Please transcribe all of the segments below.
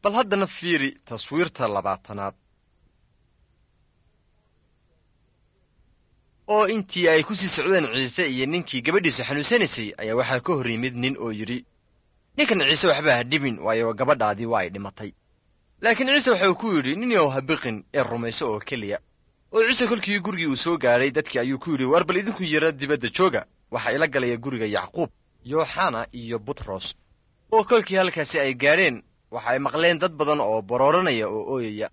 bal haddana fiiri taswiirta labaatanaad oo intii ay ku sii socdeen ciise iyo ninkii gabadhiisa xanuunsanaysay ayaa waxaa ka hor yimid nin oo yidhi ninkan ciise waxba ha dhibin waayo gabadhaadii waa ay dhimatay laakiin ciise waxa uu ku yidhi ninyow ha biqin ee rumayso oo keliya oo ciise kolkii gurigii uu soo gaadhay dadkii ayuu ku yidhi war bal idinku yara dibadda jooga waxaa ila galaya guriga yacquub yooxana iyo butros oo kolkii halkaasi ay gaadheen waxa ay maqleen dad badan oo borooranaya oo ooyaya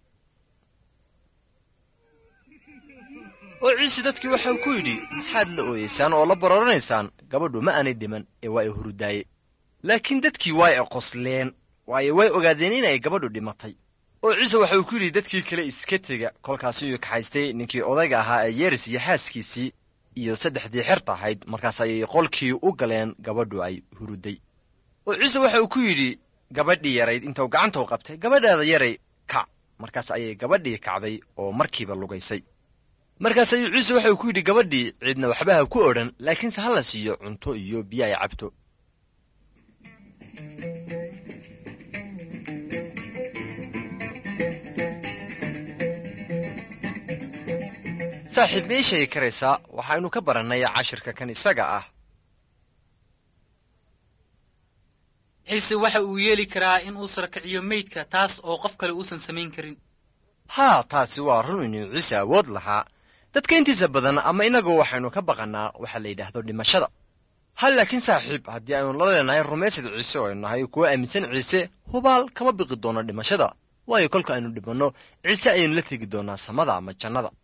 oo ciise dadkii waxau ku yidhi maxaad la ooyeysaan oo la borooranaysaan gabadhu ma aanay dhiman ee waa ay hurudaaye laakiin dadkii waa ay qosleen waayo way ogaadeen inay gabadhu dhimatay oo ciise waxa uu ku yidhi dadkii kale iska tega kolkaas ayuu kaxaystay ninkii odayga ahaa ee yeeris iyo xaaskiisii iyo saddexdii xerta ahayd markaas ayay qolkii u galeen gabadhu ay huruday oo ciise waxa uu ku yidhi gabadhii yarayd intuu gacantau qabtay gabadhaada yaray kac markaas ayay gabadhii kacday oo markiiba lugaysay markaas ayuu ciise waxa uu ku yidhi gabadhii ciidna waxba ha ku odhan laakiinse ha la siiyo cunto iyo biyo ay cabto saaxiib ma ii sheegi karaysaa waxaynu ka barannay cashirka kan isaga ah ciise waxa uu yeeli karaa in uu sarkiciyo meydka taas oo qof kale uusan samayn karin haa taasi waa run inuu ciise awood lahaa dadka intiisa badan ama innagu waxaynu ka baqannaa waxa la yidhaahdo dhimashada hal laakiin saaxiib haddii aynu la leenahay rumaysad ciise oo aynu nahay kuwa aaminsan ciise hubaal kama biqi doono dhimashada waayo kolka aynu dhimanno ciise ayaynu la tegi doonaa samada ama jannada